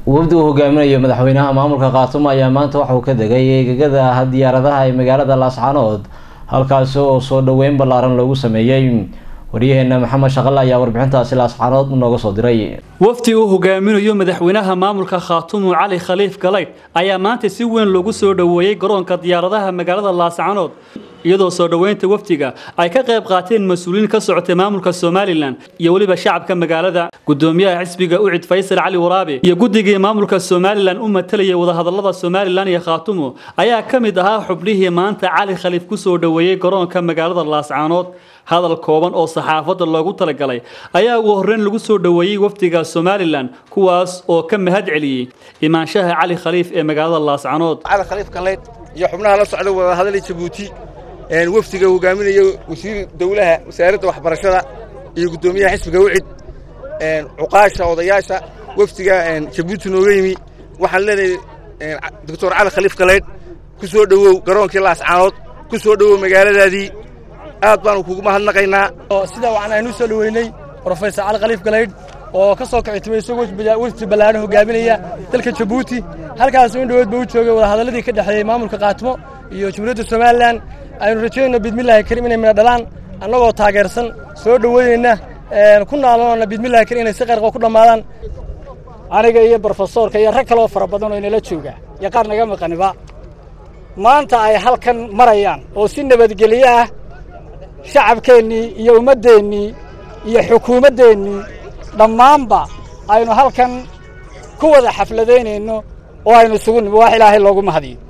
wafdi uu hogaaminayo madaxweynaha maamulka khaatumo ayaa maanta waxauu ka degay eegagada diyaaradaha ee magaalada laascaanood halkaasi oo soo dhaweyn ballaaran loogu sameeyey waryaheena maxamed shaqale ayaa warbixintaasi laascaanood nooga soo diray wafdi uu hogaaminayo madaxweynaha maamulka khaatumo cali khaliif galaydh ayaa maanta si weyn loogu soo dhoweeyey garoonka diyaaradaha magaalada laascaanood iyadoo soo dhoweynta wafdiga ay ka qayb qaateen mas-uuliyiin ka socotay maamulka somalilan iyo weliba shacabka magaalada gudoomiyaha xisbiga ucid faysal cali waraabe iyo guddigii maamulka somalilan u matalayay wadahadalada somalilan iyo khaatumo ayaa ka mid ahaa xubnihii maanta cali khaliif ku soo dhoweeyey garoonka magaalada laascaanood hadal kooban oo saxaafadda loogu talagalay ayaa ugu horreyn lagu soo dhoweeyey wafdiga somalilan kuwaas oo ka mahad celiyey imaanshaha cali khaliif ee magaalada laascaanood cali khaliif galaydh iyo xubnaha la socda wadahadalay jabuuti wafdiga hogaaminaya wasiir dowlaha wasaaradda waxbarashada iyo guddoomiyaha xisbiga ucid cuqaasha odayaasha wafdiga jabuuti nooga yimi waxaan leenahay doctor cali khaliif galaydh ku soo dhowow garoonkii laascaanood ku soo dhowow magaaladaadii aad baanu kugu mahadnaqaynaa sida waxaan aynu soo dhoweynay brofesor cali khaliif galaydh oo ka soo kicitimay isagoo wafdi ballaaran hogaaminaya dalka jabuuti halkaas in dhoweed ba u joogay wadahadalladii ka dhexeeyey maamulka khaatimo iyo jamhuuriyadda somalilan aynu rajaynayno bidmillahi karim inay midha dhalaan annagoo taageersan soo dhoweynayna ku naalanoona bidmillahi karim inay si qarqo ku dhammaadaan aniga iyo brofesoorka iyo rag kaloo fara badan oo inala jooga iyo qaar naga maqaniba maanta ay halkan marayaan oo si nabadgelyo ah shacabkeennii iyo ummaddeennii iyo xukuumaddeennii dhammaanba aynu halkan ku wada xafladaynayno oo aynu isugu nimi wax ilaahay loogu mahadiyo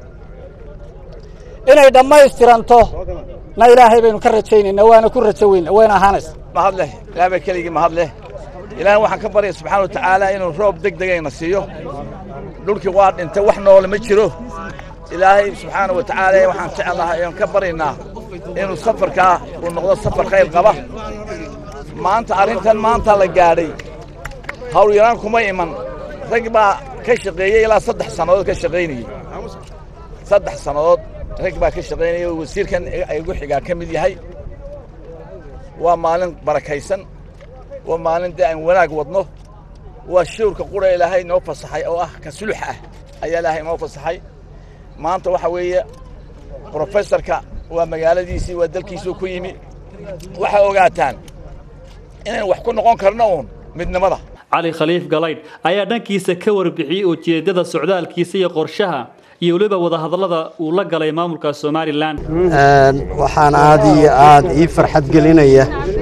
inay dhammaystiranto na ilaahay baynu ka rajaynaynaa waana ku rajo weyna wayna ahaanaysa mahad leh ilaah baa keligii mahad leh ilaahay waxaan ka baryaya subxaana wa tacaala inuu roob deg degayna siiyo dhulkii waa dhintay wax noole ma jiro ilaahay subxaana wa tacaala waxaan jeclahay oon ka baryaynaa inuu safarkaa uu noqdo safar khayr qaba maanta arrintan maanta la gaadhay hawl yaraan kuma iman rag baa ka shaqeeyey ilaa saddex sannadood ka shaqaynayey saddex sannadood rag baa ka shaqaynaya oo wasiirkan igu xigaa ka mid yahay waa maalin barakaysan waa maalin dee aan wanaag wadno waa shawrka qura ilaahay noo fasaxay oo ah ka sulux ah ayaa ilaahay noo fasaxay maanta waxa weeye brofesorka waa magaaladiisii waa dalkiisuu ku yimi waxaa ogaataan inaynu wax ku noqon karno uun midnimada cali khaliif galaydh ayaa dhankiisa ka warbixiyey ujeeddada socdaalkiisa iyo qorshaha iyo weliba wadahadallada uu la galay maamulka somalilan waxaan aad iyo aad ii farxad gelinaya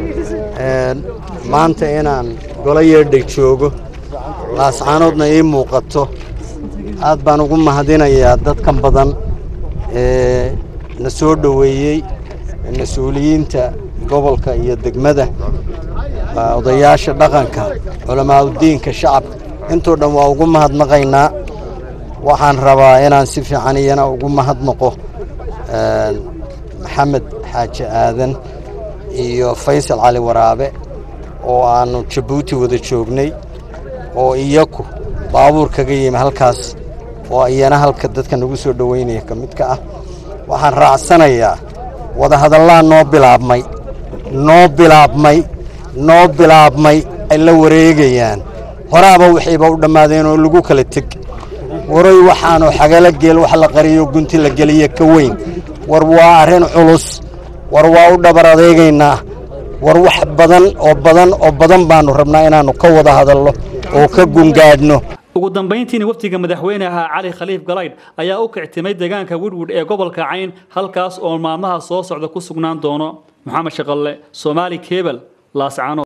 maanta inaan golo yeedhay joogo laascaanoodna ii muuqato aad baan ugu mahadinayaa dadkan badan ee na soo dhoweeyey mas-uuliyiinta gobolka iyo degmada odayaasha dhaqanka culamaauddiinka shacabka intoo dhan waa ugu mahadnaqaynaa waxaan rabaa inaan si fiican iyana ugu mahadnaqo maxamed xaaji aadan iyo faysal cali waraabe oo aannu jabuuti wada joognay oo iyaku baabuur kaga yimi halkaas oo iyana halka dadka nagu soo dhoweynaya ka midka ah waxaan raacsanayaa wadahadallaa noo bilaabmay noo bilaabmay noo bilaabmay ay la wareegayaan horaaba wixiiba u dhammaadeen oo lagu kala teg waroy waxaanu xagala geel wax la qariyo gunti la geliya ka weyn war waa arrin culus war waa u dhabar adeegaynaa war wax badan oo badan oo badan baannu rabnaa inaannu ka wada hadalno oo ka gungaadhno ugu dambayntiina wafdiga madaxweynaha cali khaliif galaydh ayaa u kictimay deegaanka widwid ee gobolka cayn halkaas oo maalmaha soo socda ku sugnaan doono maxamed shaqalle soomaali kebel laascaanood